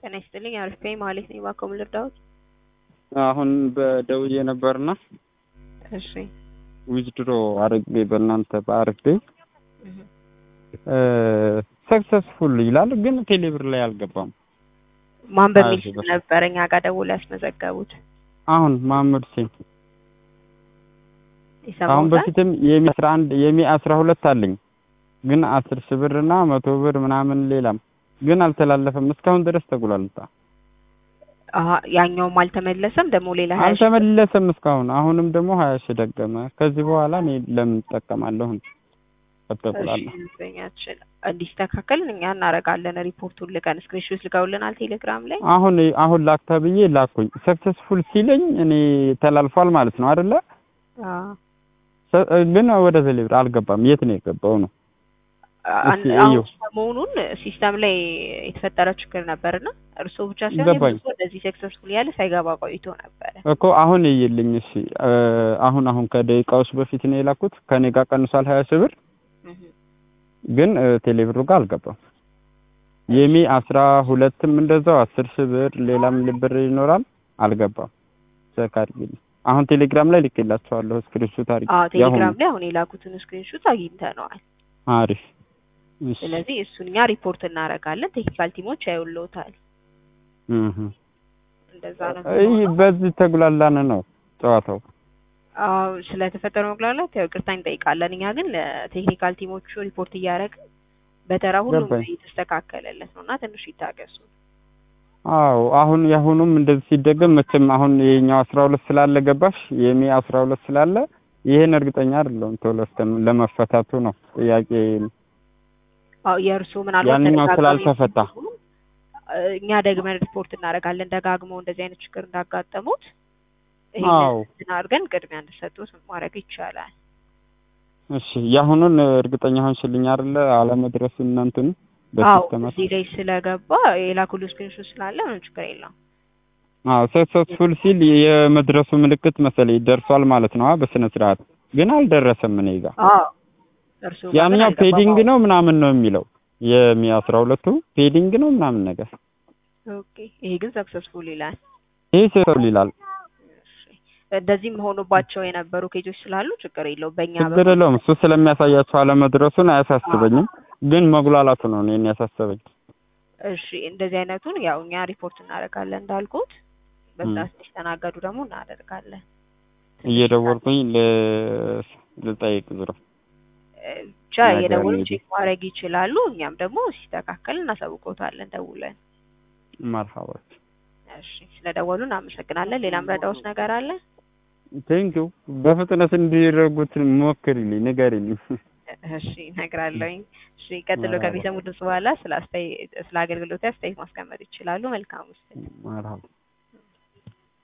ጤና ይስጥልኝ አሪፍ ነኝ ማለት ነኝ። እባክዎ ምን ልርዳዎት? አሁን በደውዬ ነበርና እሺ ዊዝድሮ አድርጌ በእናንተ በአሪፍ ቤ ሰክሰስፉል ይላል፣ ግን ቴሌብር ላይ አልገባም። ማን በሚል አይ፣ ስም ነበር እኛ ጋር ደውለው ያስመዘገቡት? አሁን መሀመድ ሁሴን አሁን ይሰማዎታል? በፊትም የሚ አስራ አንድ የሚ አስራ ሁለት አለኝ ግን አስር ሺህ ብር እና መቶ ብር ምናምን ሌላም ግን አልተላለፈም እስካሁን ድረስ ተጉላልታ አሀ ያኛውም አልተመለሰም። ደግሞ ሌላ ሀያ ሺህ አልተመለሰም እስካሁን አሁንም ደግሞ ሀያ ሺህ ደገመ ከዚህ በኋላ እኔ ለምን እጠቀማለሁ ከተጉላላ እሺ፣ ዘኛችን እንዲስተካከል እኛ እናደርጋለን። ሪፖርቱን ልከን ስክሪንሾት ልከውልናል ቴሌግራም ላይ። አሁን አሁን ላክ ተብዬ ላኩኝ ሰክሰስፉል ሲለኝ እኔ ተላልፏል ማለት ነው አይደለ አዎ ሰ- ግን ወደ ቴሌብር አልገባም የት ነው የገባው ነው አንድ እሺ፣ አሁን እዩ። ሰሞኑን ሲስተም ላይ የተፈጠረ ችግር ነበርና እርስዎ ብቻ ሳይሆን ገባኝ። የብዙ እንደዚህ ሰክሰስፉል ያለ ሳይገባ ቆይቶ ነበረ። እኮ አሁን ይይልኝ እሺ እ፣ አሁን አሁን ከደቂቃዎች በፊት ነው የላኩት ከኔ ጋር ቀንሷል ሀያ ሺህ ብር እህ ግን እ፣ ቴሌብሩ ጋር አልገባም የሚ አስራ ሁለትም እንደዛው አስር ሺህ ብር ሌላም ብር ይኖራል አልገባም ቼክ አድርጊልኝ አሁን ቴሌግራም ላይ ልኬላቸዋለሁ ስክሪንሾት አድርጊ አዎ ያሁኑ ቴሌግራም ላይ አሁን የላኩትን ስክሪንሾት አግኝተነዋል። አሪፍ እሺ ስለዚህ እሱን እኛ ሪፖርት እናደርጋለን። ቴክኒካል ቲሞች ያዩልዎታል። እህ እንደዛ ነው እይ የሚሆነው። በዚህ ተጉላላን ነው ጨዋታው አዎ ስለተፈጠረው መጉላላት ያው ይቅርታ እንጠይቃለን። እኛ ግን ለቴክኒካል ቲሞቹ ሪፖርት እያደረግን በተራ ሁሉም ገባኝ። እየተስተካከለለት ነው እና ትንሽ ይታገሱ። አዎ አሁን የአሁኑም እንደዚህ ሲደገም መቼም አሁን የኛው አስራ ሁለት ስላለ ገባሽ የሚ አስራ ሁለት ስላለ ይሄን እርግጠኛ አይደለሁም ቶሎ እስከም- ለመፈታቱ ነው ጥያቄ አዎ የእርስዎ ምናልባት ያንኛው ተደጋጋሚ ስላልተፈታ ሲሆን፣ እ፣ እኛ ደግመን ሪፖርት እናደርጋለን። ደጋግመው እንደዚህ አይነት ችግር እንዳጋጠሙት አዎ ይሄንን አድርገን ቅድሚያ እንዲሰጡት ማድረግ ይቻላል። እሺ የአሁኑን እርግጠኛ ሆንሽልኝ አይደለ አለመድረሱ እናንተን አዎ በሲስተማት እዚህ ላይ ስለገባ የላኩሉ ስክሪንሾት ስላለ ምንም ችግር የለውም። አዎ ሰክሰስፉል ሲል የመድረሱ ምልክት መሰለኝ ደርሷል ማለት ነው አ በስነ ስርዓት ግን አልደረሰም እኔ ጋር አዎ እርስዎ ጋር ግን ያኛው አልገባም። ፔዲንግ አዎ። ነው ምናምን ነው የሚለው የሚ አስራ ሁለቱ ፔዲንግ ነው ምናምን ነገር ኦኬ ይሄ ግን ሰክሰስፉል ይላል። ይህ ሰክሰስፉል ይላል እሺ። እንደዚህም ሆኖባቸው የነበሩ ኬጆች ስላሉ ችግር የለውም። በእኛ ችግር የለውም እሱ ስለሚያሳያቸው አለመድረሱን አያሳስበኝም ግን መጉላላቱ ነው እኔን ያሳሰበኝ እሺ እንደዚህ አይነቱን ያው እኛ ሪፖርት እናደርጋለን እንዳልኩት በዛ ም። ሲስተናገዱ ደግሞ እናደርጋለን። እየደወልኩኝ ል- ልጠይቅ ዙሮ እ፣ ብቻ ነገር እየደወሉ እንግዲህ ቼክ ማድረግ ይችላሉ። እኛም ደግሞ ሲስተካከል እናሳውቀውታለን ደውለን። መርሃባት እሺ ስለደወሉ እናመሰግናለን። ሌላም ረዳውስ ነገር አለ? ቴንኪው በፍጥነት እንዲረጉት ሞክሪልኝ ንገሪልኝ እሺ እነግራለሁኝ። እሺ ቀጥሎ መርሃባ ከሚሰሙ ድምጽ በኋላ ስለ አስተያየ- ስለ አገልግሎት አስተያየት ማስቀመጥ ይችላሉ። መልካም ውስጥ መርሃባ